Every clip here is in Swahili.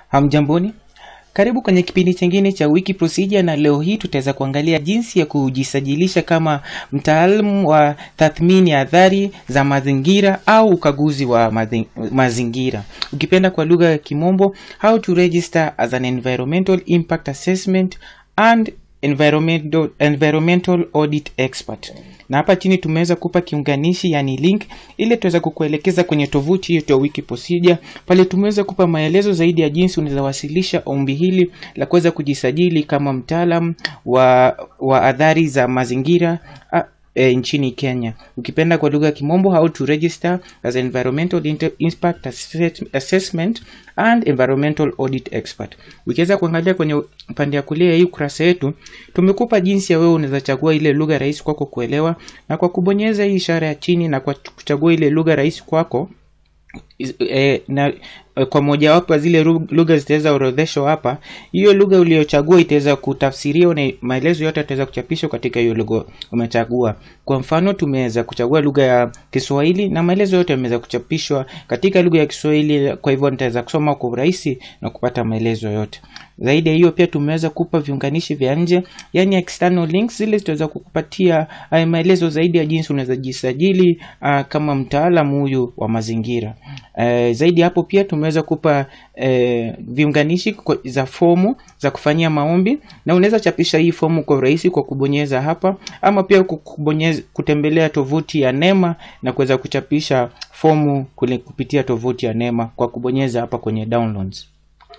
Hamjamboni, karibu kwenye kipindi chingine cha Wiki Procedure, na leo hii tutaweza kuangalia jinsi ya kujisajilisha kama mtaalamu wa tathmini ya athari za mazingira au ukaguzi wa mazi- mazingira, ukipenda kwa lugha ya Kimombo, how to register as an environmental impact assessment and environmental, environmental audit expert na hapa chini tumeweza kupa kiunganishi yani link ili tuweza kukuelekeza kwenye tovuti yetu ya wiki procedure pale tumeweza kupa maelezo zaidi ya jinsi unaweza wasilisha ombi hili la kuweza kujisajili kama mtaalam wa wa adhari za mazingira a, e, nchini kenya ukipenda kwa lugha ya kimombo how to register as environmental Inter- impact Assess- assessment and environmental audit expert ukiweza kuangalia kwenye upande ya kulia ya hii ukurasa yetu tumekupa jinsi ya wewe unaweza chagua ile lugha rahisi kwako kuelewa na kwa kubonyeza hii ishara ya chini na kwa kuchagua ile lugha rahisi kwako is- eh, na eh, kwa mojawapo ya zile ru- lugha zitaweza orodheshwa hapa hiyo lugha uliyochagua itaweza kutafsiriwa na maelezo yote yataweza kuchapishwa katika hiyo lugha umechagua kwa mfano tumeweza kuchagua lugha ya kiswahili na maelezo yote yameweza kuchapishwa katika lugha ya kiswahili kwa hivyo nitaweza kusoma kwa urahisi na kupata maelezo yote zaidi ya hiyo pia tumeweza kupa viunganishi vya nje yani external links zile zitaweza kukupatia uh, maelezo zaidi ya jinsi unaweza jisajili uh, kama mtaalamu huyu wa mazingira uh, zaidi ya hapo pia tumeweza kupa uh, viunganishi kwa- za fomu za kufanyia maombi na unaweza chapisha hii fomu kwa urahisi kwa kubonyeza hapa ama pia ku- kubonyeza, kutembelea tovuti ya nema na kuweza kuchapisha fomu kule kupitia tovuti ya nema kwa kubonyeza hapa kwenye downloads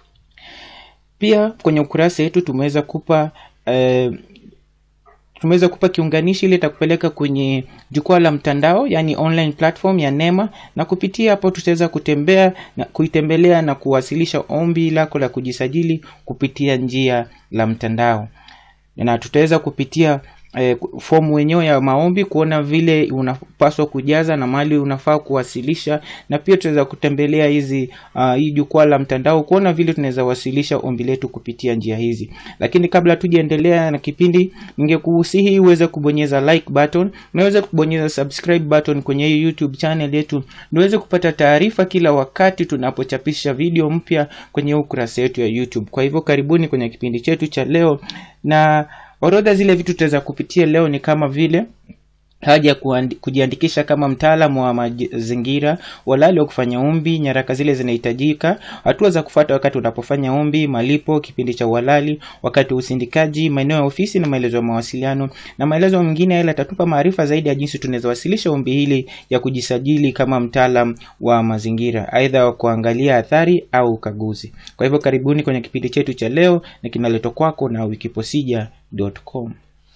pia kwenye ukurasa wetu tumeweza kupa eh, tumeweza kupa kiunganishi ili itakupeleka kwenye jukwaa la mtandao yani online platform ya nema na kupitia hapo tutaweza kutembea na kuitembelea na kuwasilisha ombi lako la kujisajili kupitia njia la mtandao na tutaweza kupitia eh, fomu wenyewe ya maombi kuona vile unapaswa kujaza na mahali unafaa kuwasilisha na pia tutaweza kutembelea hizi uh, hii jukwaa la mtandao kuona vile tunaweza wasilisha ombi letu kupitia njia hizi lakini kabla tujaendelea na kipindi ningekuhusihi uweze kubonyeza like button unaweza kubonyeza subscribe button kwenye hii youtube channel yetu niweze kupata taarifa kila wakati tunapochapisha video mpya kwenye ukurasa wetu ya youtube kwa hivyo karibuni kwenye kipindi chetu cha leo na orodha zile vitu tutaweza kupitia leo ni kama vile haja ya kuandi- kujiandikisha kama mtaalamu wa mazingira walali wa kufanya ombi nyaraka zile zinahitajika hatua za kufuata wakati unapofanya ombi malipo kipindi cha uhalali wakati wa usindikaji maeneo ya ofisi na maelezo ya mawasiliano na maelezo mengine yale yatatupa maarifa zaidi ya jinsi tunaweza wasilisha ombi hili ya kujisajili kama mtaalam wa mazingira aidha wa kuangalia athari au ukaguzi kwa hivyo karibuni kwenye kipindi chetu cha leo na kinaletwa kwako na wikiposija.com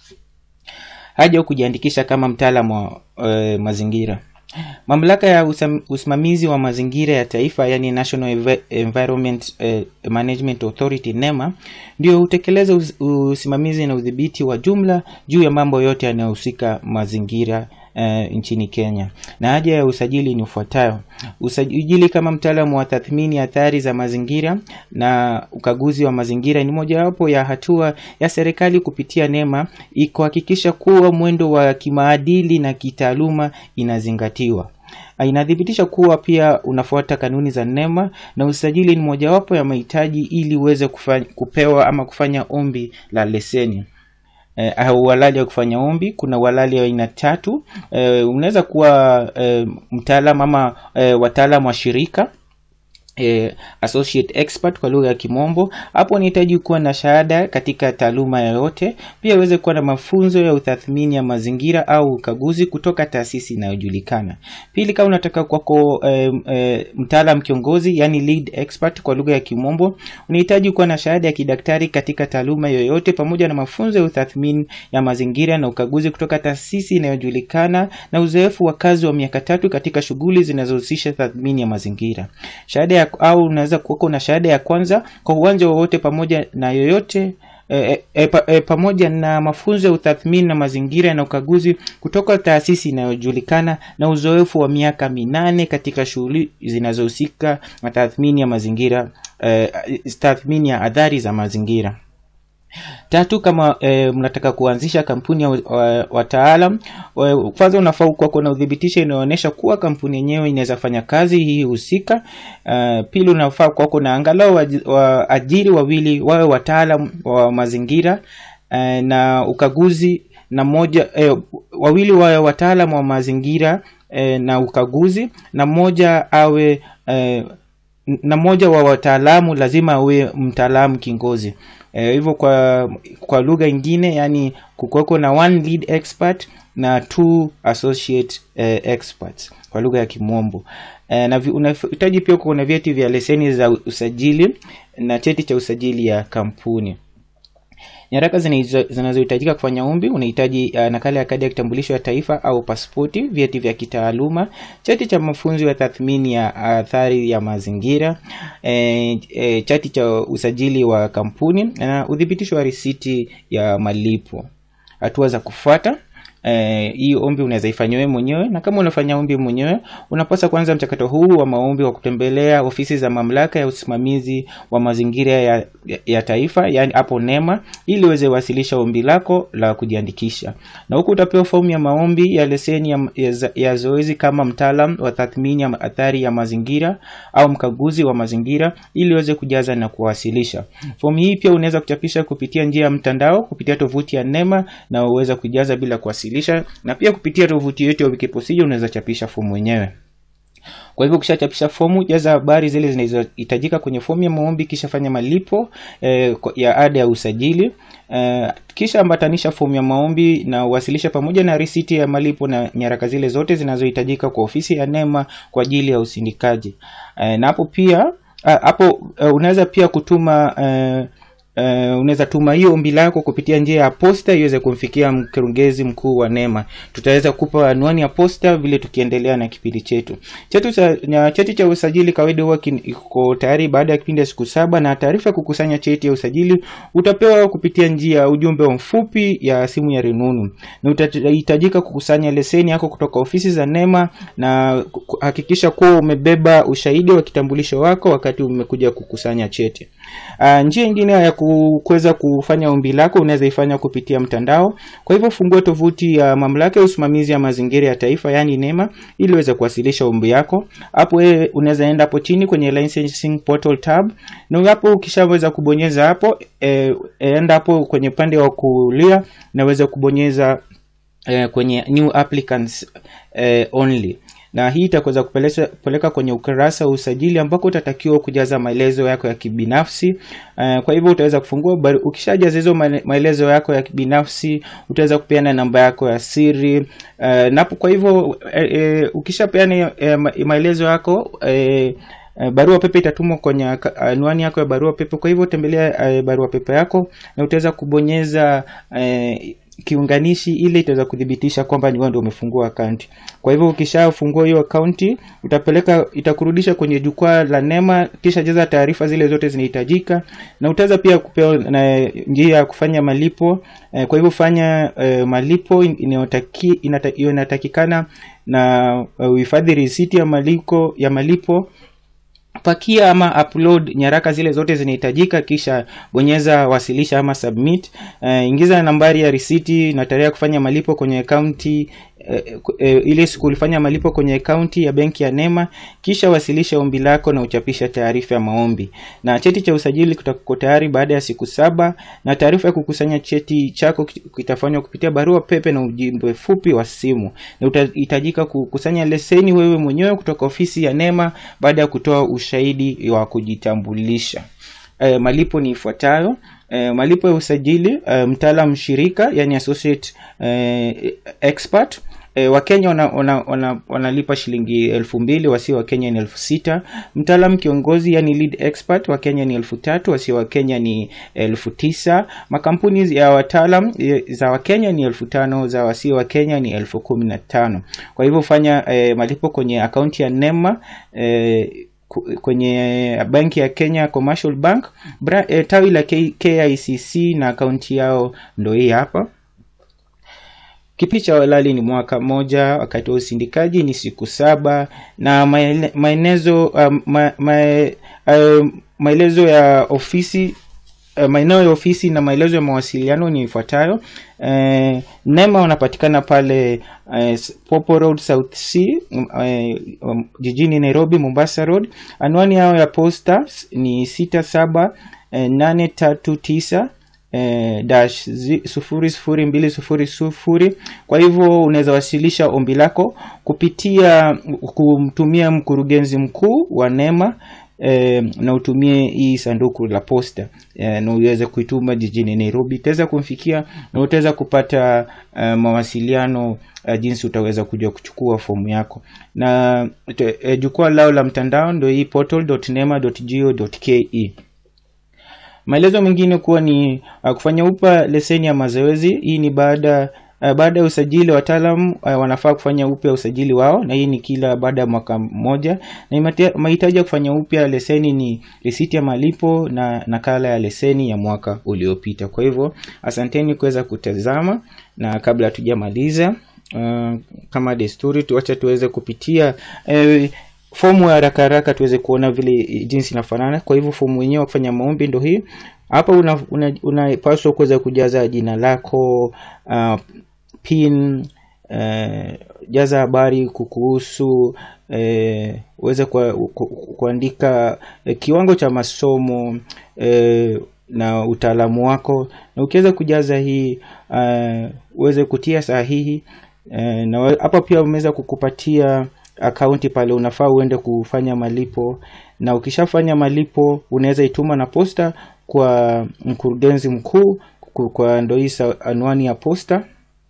haja ya kujiandikisha kama mtaalamu wa uh, mazingira mamlaka ya usam, usimamizi wa mazingira ya taifa yani national Envi- environment uh, management authority nema ndio hutekeleza us, usimamizi na udhibiti wa jumla juu ya mambo yote yanayohusika mazingira uh, nchini kenya na haja ya usajili ni ufuatayo usajili kama mtaalamu wa tathmini ya athari za mazingira na ukaguzi wa mazingira ni mojawapo ya hatua ya serikali kupitia nema kuhakikisha kuwa mwendo wa kimaadili na kitaaluma inazingatiwa Ah, inathibitisha kuwa pia unafuata kanuni za nema na usajili ni mojawapo ya mahitaji ili uweze kufa- kupewa ama kufanya ombi la leseni eh, au uhalali wa kufanya ombi kuna uhalali wa aina tatu eh, unaweza kuwa eh, mtaalam ama eh, wataalam wa shirika eh, associate expert kwa lugha ya kimombo hapo unahitaji kuwa na shahada katika taaluma yoyote pia uweze kuwa na mafunzo ya utathmini ya mazingira au ukaguzi kutoka taasisi inayojulikana pili kama unataka kwako eh, eh, mtaalam kiongozi yani lead expert kwa lugha ya kimombo unahitaji kuwa na shahada ya kidaktari katika taaluma yoyote pamoja na mafunzo ya utathmini ya mazingira na ukaguzi kutoka taasisi inayojulikana na uzoefu wa kazi wa miaka tatu katika shughuli zinazohusisha tathmini ya mazingira shahada ya, au unaweza kuwako na shahada ya kwanza kwa uwanja wowote pamoja na yoyote E, e, pa, e, pamoja na mafunzo ya utathmini na mazingira na ukaguzi kutoka taasisi inayojulikana na uzoefu wa miaka minane katika shughuli zinazohusika na tathmini ya mazingira e, tathmini ya adhari za mazingira tatu kama e, mnataka kuanzisha kampuni ya wa- wataalam wa- kwanza unafaa kuwa na udhibitisho inaonyesha kuwa kampuni yenyewe inaweza fanya kazi hii husika uh, pili unafaa kuwa kuna angalau waji- waajiri wawili wawe wataalam wa mazingira uh, na ukaguzi na moja eh, wawili wawe wataalam wa mazingira eh, na ukaguzi na mmoja awe eh, na mmoja wa wataalamu lazima awe mtaalamu kingozi eh, hivyo kwa kwa lugha ingine yani kukuweko na one lead expert na two associate eh, experts kwa lugha ya kimombo eh, na vi- unahitaji pia kuwa na vyeti vya leseni za usajili na cheti cha usajili ya kampuni nyaraka zinahizo- zinazohitajika kufanya ombi unahitaji uh, nakala ya kadi ya kitambulisho ya taifa au pasipoti vyeti vya kitaaluma cheti cha mafunzo ya tathmini ya athari ya mazingira e, e, chati cha usajili wa kampuni na udhibitisho wa risiti ya malipo hatua za kufuata Eh, hii ombi unaweza ifanya wewe mwenyewe na kama unafanya ombi mwenyewe unapaswa kuanza mchakato huu wa maombi wa kutembelea ofisi za mamlaka ya usimamizi wa mazingira ya, ya, ya taifa yani hapo nema ili uweze wasilisha ombi lako la kujiandikisha na huku utapewa fomu ya maombi ya leseni ya, ya, za- ya zoezi kama mtaalam wa tathmini ya athari ya mazingira au mkaguzi wa mazingira ili uweze kujaza na kuwasilisha fomu hii pia unaweza kuchapisha kupitia njia ya mtandao kupitia tovuti ya nema na uweza kujaza bila kuwasilisha na pia kupitia tovuti yetu ya wikiprocedure unaweza chapisha fomu wenyewe kwa hivyo ukishachapisha fomu jaza habari zile zinazohitajika kwenye fomu ya maombi kisha fanya malipo eh, kwa- ya ada ya usajili eh, kisha ambatanisha fomu ya maombi na uwasilisha pamoja na risiti ya malipo na nyaraka zile zote zinazohitajika kwa ofisi ya nema kwa ajili ya usindikaji eh, na hapo pia ah, hapo uh, unaweza pia kutuma uh, Uh, unaweza tuma hiyo ombi lako kupitia njia ya posta iweze kumfikia mkurugenzi mkuu wa nema tutaweza kupa anwani ya posta vile tukiendelea na kipindi chetu chetu cha, na cheti cha usajili kawaida huwa kin- iko tayari baada ya kipindi ya siku saba na taarifa ya kukusanya cheti ya usajili utapewa kupitia njia ya ujumbe wa mfupi ya simu ya rununu na utahitajika kukusanya leseni yako kutoka ofisi za nema na ku- ku- hakikisha kuwa umebeba ushahidi wa kitambulisho wako wakati umekuja kukusanya cheti Uh, njia ingine ya ku- kuweza kufanya ombi lako unaweza ifanya kupitia mtandao kwa hivyo fungua tovuti ya mamlaka ya usimamizi ya mazingira ya taifa yaani nema ili uweze kuwasilisha ombi yako hapo wewe unaweza enda hapo chini kwenye licensing portal tab na hapo ukishaweza kubonyeza hapo eh, enda hapo kwenye upande wa kulia naweza kubonyeza eh, kwenye new applicants eh, only na hii itakuweza kupeleka kupeleka kwenye ukurasa wa usajili ambako utatakiwa kujaza maelezo yako ya kibinafsi uh, kwa hivyo utaweza kufungua bari- ukishajaza hizo maele- maelezo yako ya kibinafsi utaweza kupeana namba yako ya siri uh, napo kwa hivyo eh, eh, ukishapeana eh, ma- maelezo yako eh, Eh, barua pepe itatumwa kwenye aka- anwani yako ya barua pepe kwa hivyo tembelea eh, barua pepe yako na utaweza kubonyeza eh, kiunganishi ili itaweza kuthibitisha kwamba ni wewe ndio umefungua akaunti kwa hivyo ukishafungua hiyo akaunti utapeleka itakurudisha kwenye jukwaa la nema kisha jaza taarifa zile zote zinahitajika na utaweza pia kupewa na njia ya kufanya malipo eh, kwa hivyo fanya eh, malipo in- inayotaki- inata- inatakikana na eh, uhifadhi risiti ya malipo ya malipo pakia ama upload nyaraka zile zote zinahitajika kisha bonyeza wasilisha ama submit uh, ingiza nambari ya risiti na tarehe ya kufanya malipo kwenye akaunti eh, eh, ile siku ulifanya malipo kwenye akaunti ya benki ya nema kisha wasilisha ombi lako na uchapisha taarifa ya maombi na cheti cha usajili kitakuwa tayari baada ya siku saba na taarifa ya kukusanya cheti chako kit- kitafanywa kupitia barua pepe na ujumbe fupi wa simu na utahitajika kukusanya leseni wewe mwenyewe kutoka ofisi ya nema baada ya kutoa ushahidi wa kujitambulisha e, malipo ni ifuatayo e, malipo ya usajili e, mtaalam shirika yani associate e, expert E, wakenya wanalipa wana, wana, wanalipa shilingi elfu mbili wasio wa kenya ni elfu sita mtaalam kiongozi yani lead expert wa kenya ni elfu tatu wasio wa kenya ni elfu tisa makampuni ya wataalam e, za wakenya ni elfu tano za wasio wa kenya ni elfu kumi na tano kwa hivyo fanya e, malipo kwenye akaunti ya nema e, ku- kwenye benki ya kenya commercial bank bra, e, tawi la K, kicc na akaunti yao ndo hii hapa kipindi cha walali ni mwaka moja wakati wa usindikaji ni siku saba na maele- maelezo um, ma, ma, um, maelezo ya ofisi uh, maeneo ya ofisi na maelezo ya mawasiliano ni ifuatayo uh, nema wanapatikana pale uh, popo road south c uh, um, jijini nairobi mombasa road anwani yao ya posta ni sita saba uh, nane tatu tisa eh, dash zi- sufuri sufuri mbili sufuri sufuri kwa hivyo unaweza wasilisha ombi lako kupitia kumtumia mkurugenzi mkuu wa nema eh, na utumie hii sanduku la posta eh, na uweze kuituma jijini nairobi utaweza kumfikia na utaweza kupata uh, mawasiliano uh, jinsi utaweza kuja kuchukua fomu yako na te- eh, jukwaa lao la mtandao ndo hii portal.nema.go.ke maelezo mengine kuwa ni uh, kufanya upya leseni ya mazoezi hii ni baada uh, baada ya usajili wataalam uh, wanafaa kufanya upya usajili wao na hii ni kila baada ya mwaka mmoja na imate- mahitaji ya kufanya upya leseni ni risiti ya malipo na nakala ya leseni ya mwaka uliopita kwa hivyo asanteni kuweza kutazama na kabla hatujamaliza uh, kama desturi tuacha tuweze kupitia eh, fomu ya haraka haraka tuweze kuona vile jinsi inafanana kwa hivyo fomu wenyewe wa kufanya maombi ndo hii hapa unapaswa una, una unapaswa kuweza kujaza jina lako uh, pin uh, jaza habari kukuhusu eh, uweze kwa, ku, kuandika eh, kiwango cha masomo eh, na utaalamu wako na ukiweza kujaza hii uh, uweze kutia sahihi eh, na wa- hapa pia wameweza kukupatia akaunti pale unafaa uende kufanya malipo na ukishafanya malipo unaweza ituma na posta kwa mkurugenzi mkuu ku- kwa ndo hii sa- anwani ya posta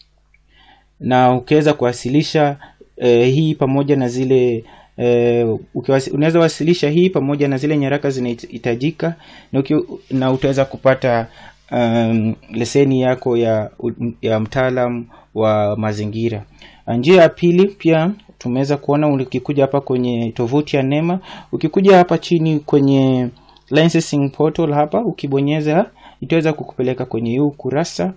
na ukiweza kuwasilisha eh, hii pamoja na zile eh, ukiwasi- unaweza wasilisha hii pamoja na zile nyaraka zinahitajika na, uki, na utaweza kupata um, leseni yako ya, ya mtaalam wa mazingira njia ya pili pia tumeweza kuona ukikuja hapa kwenye tovuti ya nema ukikuja hapa chini kwenye licensing portal hapa ukibonyeza itaweza kukupeleka kwenye hii ukurasa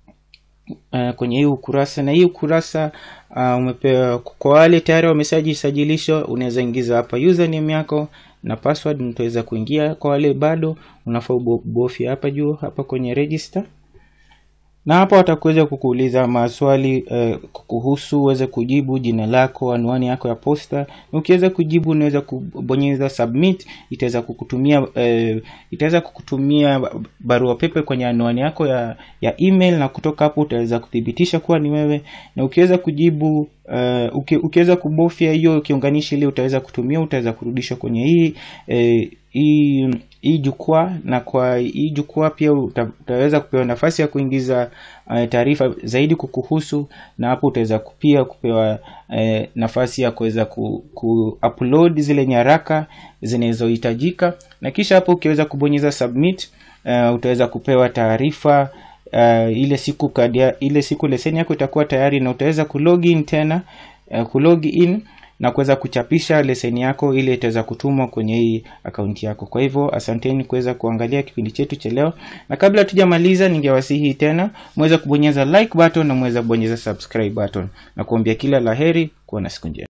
uh, kwenye hii ukurasa na hii ukurasa uh, umepewa kwa wale tayari wameshajisajilisha unaweza ingiza hapa username yako na password mtaweza kuingia kwa wale bado unafaa ubofya hapa juu hapa kwenye register na hapa watakuweza kukuuliza maswali uh, kuhusu uweze kujibu jina lako anwani yako ya posta na ukiweza kujibu unaweza kubonyeza submit itaweza kukutumia uh, itaweza kukutumia barua pepe kwenye anwani yako ya, ya email na kutoka hapo utaweza kuthibitisha kuwa ni wewe na ukiweza kujibu uh, uki, ukiweza kubofya hiyo kiunganishi ile utaweza kutumia utaweza kurudishwa kwenye hii eh, hii hii jukwaa na kwa hii jukwaa pia uta, utaweza kupewa nafasi ya kuingiza uh, taarifa zaidi kukuhusu na hapo utaweza pia kupewa uh, nafasi ya kuweza ku, ku upload zile nyaraka zinazohitajika na kisha hapo ukiweza kubonyeza submit uh, utaweza kupewa taarifa uh, ile siku kadia, ile siku leseni yako itakuwa tayari na utaweza kulogin tena uh, kulogin na kuweza kuchapisha leseni yako ili itaweza kutumwa kwenye hii akaunti yako kwa hivyo asanteni kuweza kuangalia kipindi chetu cha leo na kabla tujamaliza ningewasihi tena mweze kubonyeza like button na mweze kubonyeza subscribe button na kuambia kila laheri kuwa na siku njema